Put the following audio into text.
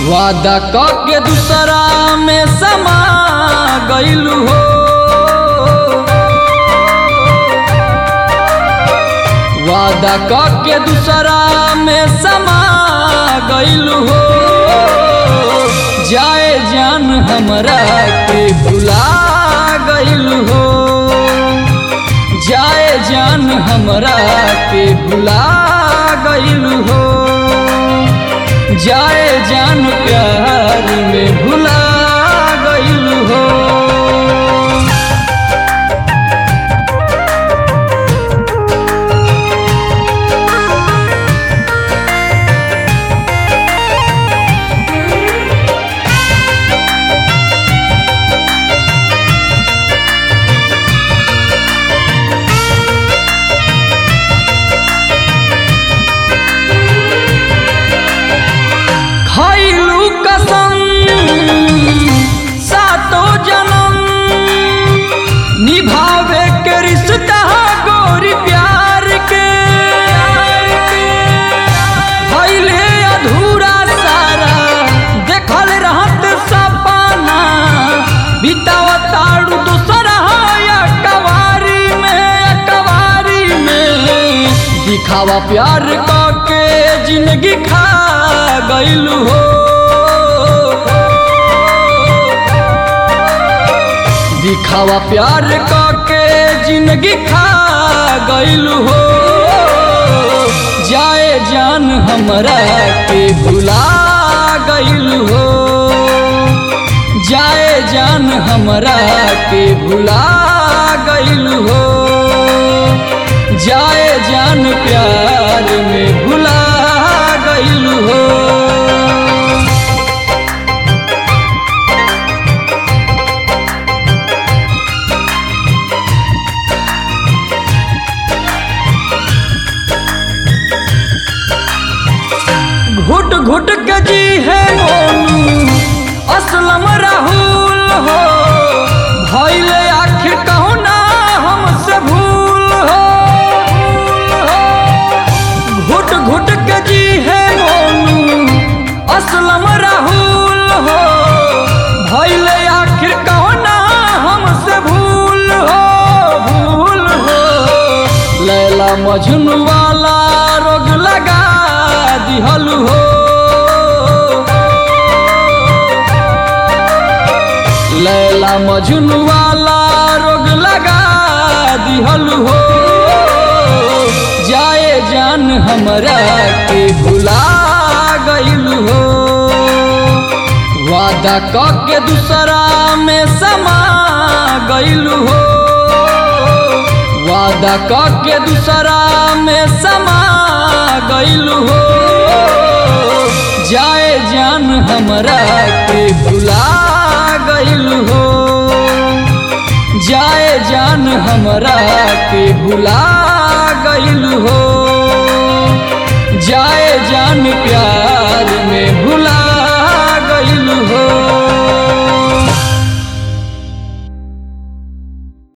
वादा क के दूसरा में समा गइलू हो वादा क के दूसरा में समा गइलू हो जाए जान हमरा के भुला गइलू हो जाए जान हमरा के भुला गइलू हो जाए जान प्यार में भुला गइलू हो खैलू कसम सातो जन्म निभावे के रिश्ता गोरी प्यार के भइले अधूरा सारा देखल रहत सपना बितावताड़ू दूसरा या कवारी में कवारी में दिखावा प्यार क के जिंदगी खा गइलू हो दिखावा प्यार क के जिंदगी खा गइलू हो जाए जान हमरा के भुला गइलू हो जाए जान हमरा के भुला गइलू हो जाए जान प्यार में भुला गइलू हो घुट घुट के जी है मोनू असलम राहुल हो भइल आखिर कहू ना हमसे भूल हो घुट घुट के जी है मोनू असलम राहुल हो भइल आखिर कहू ना हमसे भूल हो भूल हो लैला मजनू वाला रोग लगा दिहल हो लैला मजनू वाला रोग लगा दिहल हो जाए जान हमरा के भुला गइल हो वादा क के दूसरा में समा गइल हो वादा क के दूसरा में समा गइल हो जाए जान हमरा के भुला गइल हो जाए जान हमरा के भुला गइल हो जाए जान प्यार